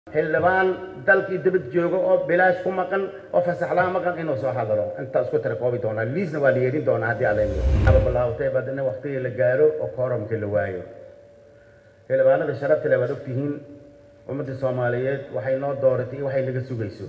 xildhibaan dalkii dibad jooga oo bilaash ku maqan oo fasaxlaa maqan inuu soo hadalo intaa isku tira koobi doonaa liisna waa la yeedhin doonaa haddii alla ababalawtay badina waqtigii la gaaro oo kooramkii la waayo xildhibaanada sharafta leh waad ogtihiin ummadda soomaaliyeed waxay noo dooratay iyo waxay naga sugayso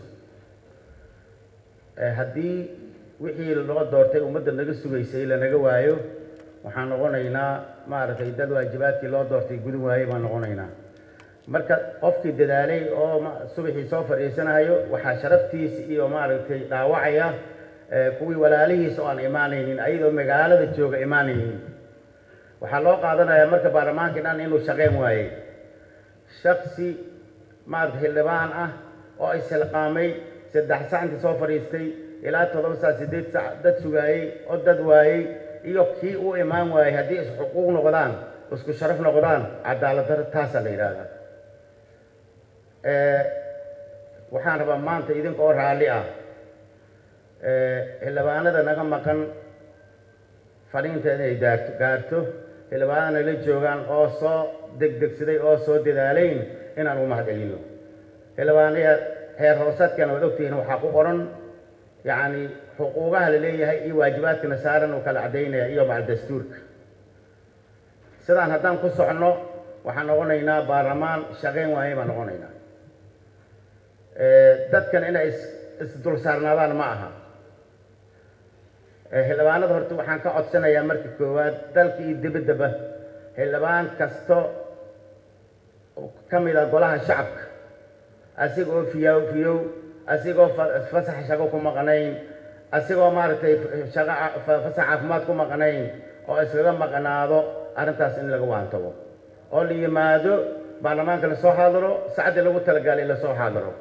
haddii wixii loo doortay ummadda naga sugaysay lanaga waayo waxaan noqonaynaa maaragtay dad waajibaadkii loo doortay gudun waaye baan noqonaynaa marka qofkii dadaalay oo subaxii soo fadhiisanayo waxaa sharaftiisa iyo maaragtay dhaawacaya kuwii walaalihiisa oo aan imaanaynin ayadoo magaalada jooga imaanaynin waxaa loo qaadanayaa marka baarlamaankii dhan inuu shaqeyn waayey shaksi maarata xildhibaan ah oo isilqaamay saddex sac inta soo fadhiistay ilaa toddoba sac siddeed sac dad sugaayey oo dad waayey iyo kii u imaan waayey haddii isxuquuq noqdaan isku sharaf noqdaan cadaalad daro taasaa la yidhaahdaa waxaan rabaa maanta idinka oo raalli ah xildhibaanada naga maqan fadhiinta inay gaarto gaarto xildhibaanada nala joogaan oo soo degdegsaday oo soo dadaalayn inaan u mahad celino xildhibaanaya heer hoosaadkana waad ogtihiin waxaa ku qoran yacni xuquuqaha la leeyahay iyo waajibaadkana saaran uu kala caddaynaya iyo macal dastuurka sidaan haddaan ku socno waxaan noqonaynaa baarlamaan shaqayn waaye baan noqonaynaa dadkan inay isdul saarnaadaan ma aha xildhibaanada horta waxaan ka codsanayaa marka koowaad dalka iyo dibaddaba xildhibaan kasto ka mid a golaha shacabka asigoo fiyow fiyow asigoo fasax shaqo ku maqnayn asigoo maaragtay shaqo fasax caafimaad ku maqnayn oo iskaga maqnaado arrintaas in laga waantabo oo la yimaado baarlamaanka lasoo xaadiro sacaddii lagu talagalay lasoo xaadiro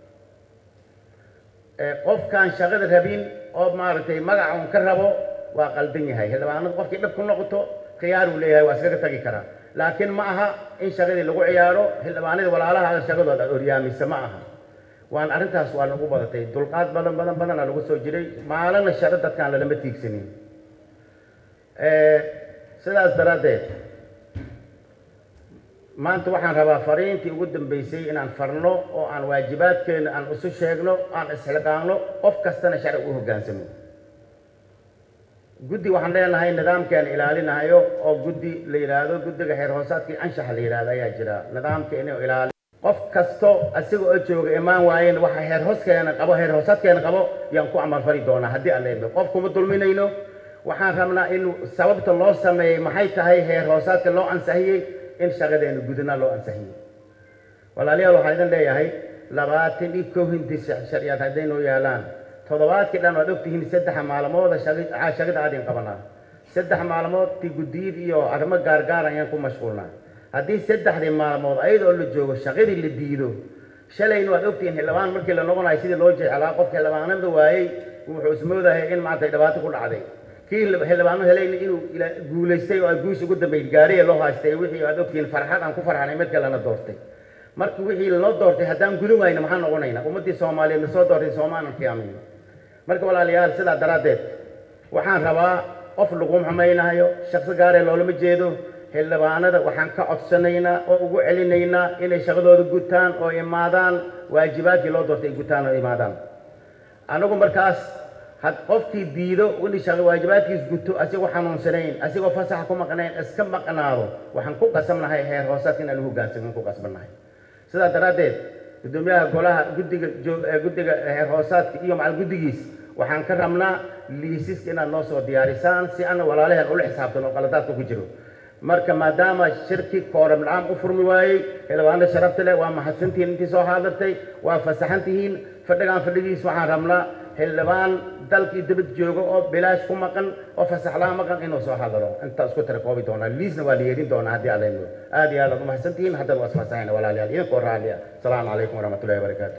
qofkaan shaqada rabin oo maaragtay magaca un ka rabo waa qaldan yahay xildhibaanada qofkii dhib ku noqoto khiyaaruu leeyahay waa iskaga tagi karaa laakiin ma aha in shaqadii lagu ciyaaro xildhibaanadii walaalaha shaqadooda aad oryaamisa ma aha waan arrintaas waa nagu badatay dulqaad badan badan badana lagu soo jiray maalina shaqo dadkaan lalama tiigsanin sidaas daraaddeed maanta waxaan rabaa fariintii ugu dambeysay inaan farno oo aan waajibaadkeena aan isu sheegno aan isxilqaanno qof kastana sharci u hoggaansamo guddi waxaan leenahay nidaamkean ilaalinahayo oo guddi la yidhaahdo guddiga xeer hoosaadkii anshaxa la yidhahdo ayaa jira nidaamka inuu ilaali qof kasto asiga oo jooga imaan waayeen waxa heer hooskeena qabo heer hoosaadkeena qabo yaan ku amalfali doonaa haddii aan leedno qof kuma dulminayno waxaan rabnaa in sababta loo sameeyey maxay tahay heer hoosaadka loo ansixiyey in shaqadeena gudana loo ansixiyey walaalayaal waxaan idin leeyahay labaatan iyo kow hindi sharciyaad hadday noo yaalaan toddobaadkii dhan waad ogtihiin saddexa maalmooda shaqada aadin qabanaa saddex maalmood ti guddiyid iyo arrimo gaargaar ayaan ku mashquulnaa haddii saddexdii maalmood ayadoo la joogo shaqadii la diido shalayna waad ogtihiin xildhibaan markii la noqonayo sidii loo jeclaa qofka xildhibaanada waayey wuxuu ismoodahay in maanta dhibaato ku dhacday kii xildhibaano helayna inuu guulaystay oo guusha ugu dambeyd gaariya loo haystay wixii aad ogtihiin farxad aan ku farxanay mid kalena doortay marka wixii lanoo doortay haddaan gudin wayna maxaan noqonaynaa ummaddii soomaaliyeed na soo doortay soomaanan qiyaamayno marka walaalayaal sidaa daraaddeed waxaan rabaa qof lagu xumaynayo shaqsi gaaree loolama jeedo xildhibaanada waxaan ka codsanaynaa oo ugu celinaynaa inay shaqadooda gutaan oo imaadaan waajibaadkii loo doortay ay gutaan oo imaadaan anagu markaas had qofkii diido in waajibaadkiis guto asigoo xanuunsanayn asigoo fasaxa ku maqnayn iska maqnaado waxaan ku qasabnahay heer hoosaadka inaan uhogaansamin ku qasbannahay sidaa daraaddeed guddoomiyaha golaha guddiga guddiga heer hoosaadka iyo macal guddigiis waxaan ka rabnaa liisiska inaad noo soo diyaarisaan si ana walaalaheen ula xisaabtan oo qaladaadka ku jiro marka maadaama shirki kooram la-aan u furmi waayey xildhibaanada sharafta leh waa mahadsantihiin intii soo xaadirtay waa fasaxan tihiin fadhigaan fadhigiis waxaan rabnaa xildhibaan dalkii dibad jooga oo bilaash ku maqan oo fasaxlaa maqan inuu soo hadalo intaa isku tira koobi doonaa liisna waa la yeedhin doonaa haddii alla aad iyo aad aad u mahadsantihiin haddana waa isfasaxayna walaalayaal idinkoo raalli ah asalaamu calaykum waraxmatullahi wabarakaatu